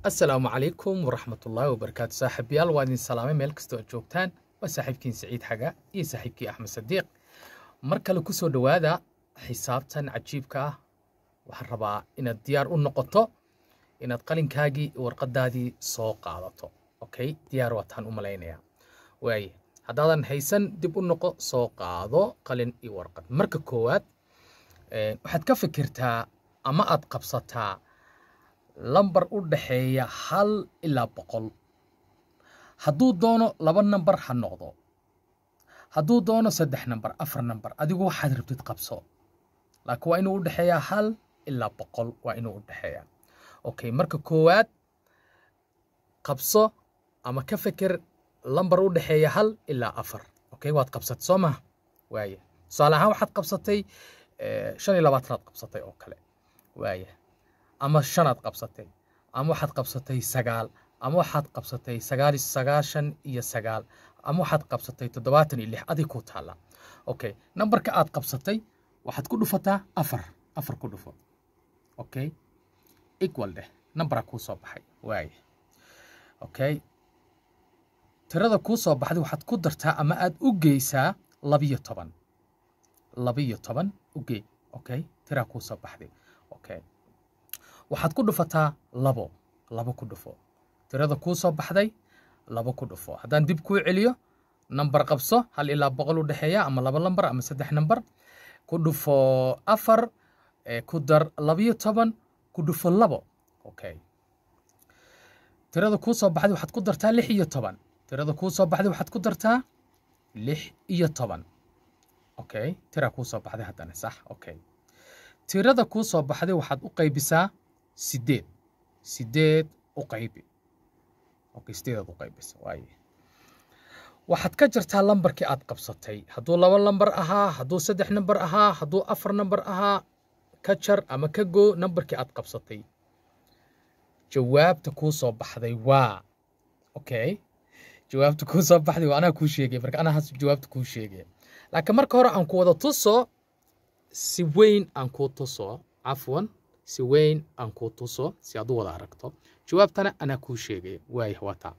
asalaamu calaykum waraxmatullaahi wabarakaatu saaxiibayaal waa idin salaamay meel kastoo aad joogtaan waa saaxiibkiin saciid xaga iyo saaxiibkii axmed sadiiq mar kale ku soo dhowaada xisaabtan cajiibka ah waxaan rabaa inaad diyaar u noqoto inaad qalinkaagii iyo warqadaadii soo qaadato okay diyaar waataan u malaynayaa waaye haddaadan haysan dib u noqo soo qaado qalin iyo warqad marka koowaad waxaad ka fikirtaa ama aad qabsataa lambar u dhaxeeya hal ilaa boqol hadduu doono laba nambar ha noqdo hadduu doono saddex nambar afar nambar adigu waxaad rabtid qabso laakiin waa inuu u dhexeeyaa hal ilaa boqol waa inuu u dhexeeyaa okay marka koowaad qabso ama ka fikir lambar u dhexeeya hal ilaa afar okay waad qabsatay soo maha waaye tusaale ahaan waxaad qabsatay shan iyo labaatanaad qabsatay oo kale waaye ama shanaad qabsatay ama waxaad qabsatay sagaal ama waxaad qabsatay sagaal sagaashan iyo sagaal ama waxaad qabsatay toddobaatan iyo lix adig ku taalla okay nambarka aad qabsatay waxaad ku dhufataa afar afar ku dhufo okay equal dheh nambaraa kuu soo baxay waaye okay tirada kuu soo baxday waxaad ku dartaa ama aad u geysaa labiyo toban labiyo toban u gey okay tiraa kuu soo baxday okay waxaad ku dhufataa labo labo ku dhufo tirada kuu soo baxday labo ku dhufo haddaan dib kuu celiyo nambar qabso hal ilaa boqol u dhexeeya ama laba lambar ama saddex nambar ku dhufo afar ku dar labiyo toban ku dhufo labo okay tirada kuu soo baxday waxaad ku dartaa lix iyo toban tirada kuu soo baxday waxaad ku dartaa lix iyo toban okay tiraa kuu soo baxday haddana sax okay tirada kuu soo baxday waxaad u qaybisaa sideed sideed u qaybi okay sideedaad u qaybisa waaye waxaad ka jartaa lambarkii aad qabsatay hadduu laba lambar ahaa hadduu saddex nambar ahaa hadduu afar nambar ahaa ka jar ama ka goo nambarkii aad qabsatay jawaabta kuu soo baxday waa okay jawaabta kuu soo baxday waa anaa kuu sheegay marka anaa has jawaabta kuu sheegay laakiin marka hore aan ku wada tuso si weyn aan kuu tuso cafwan si weyn aan kuu tuso si aad u wada aragto jawaabtana anaa kuu sheegay waaya wataa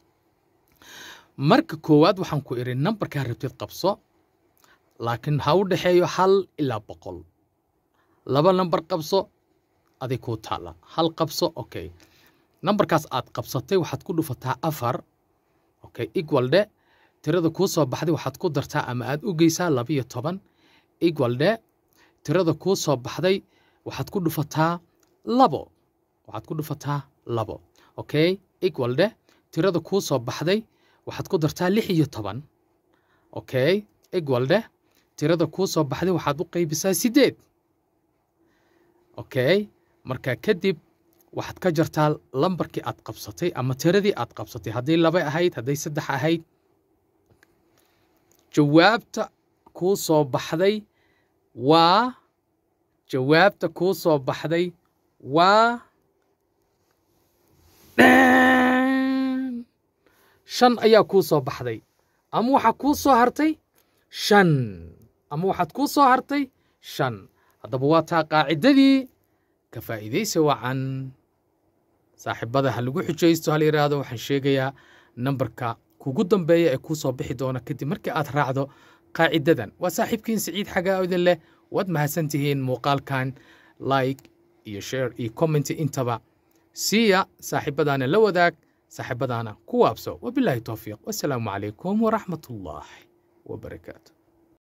marka koowaad waxaan ku idhi nambarkaa rabtid qabso laakiin ha u dhexeeyo hal ilaa boqol laba nambar qabso aday kuu taalla hal qabso okay nambarkaas aad qabsatay waxaad ku dhufataa afar okay equal dhe tirada kuu soo baxday waxaad ku dartaa ama aad u geysaa labiyo toban equal dhe tirada kuu soo baxday waxaad ku dhufataa labo waxaad ku dhufataa labo okay equal dheh tirada kuu soo baxday waxaad ku dartaa lix iyo toban okay equal dheh tirada kuu soo baxday waxaad u qaybisaa sideed okay marka kadib waxaad ka jartaa lambarkii aad qabsatay ama tiradii aad qabsatay hadday laba ahayd hadday saddex ahayd jawaabta kuu soo baxday waa jawaabta kuu soo baxday waa shan ayaa kuu soo baxday ama waxaa kuu soo hartay shan ama waxaad kuu soo hartay shan haddaba waa taa qaacidadii ka faa'iidaysa wacan saaxiibada ha lagu xujaysto hal yidhaahdo waxaan sheegayaa nambarka kugu dambeeya ee kuu soo bixi doona kadib markii aad raacdo qaacidadan waa saaxiibkiin siciid xagaa idin leh waad mahadsan tihiin muuqaalkan like iyo share iyo comment intaba siiya saaxiibadaana la wadaag saaxiibadaana ku waabso wabilaahi towfiiq wasalaamu calaykum waraxmat ullaahi wabarakaatu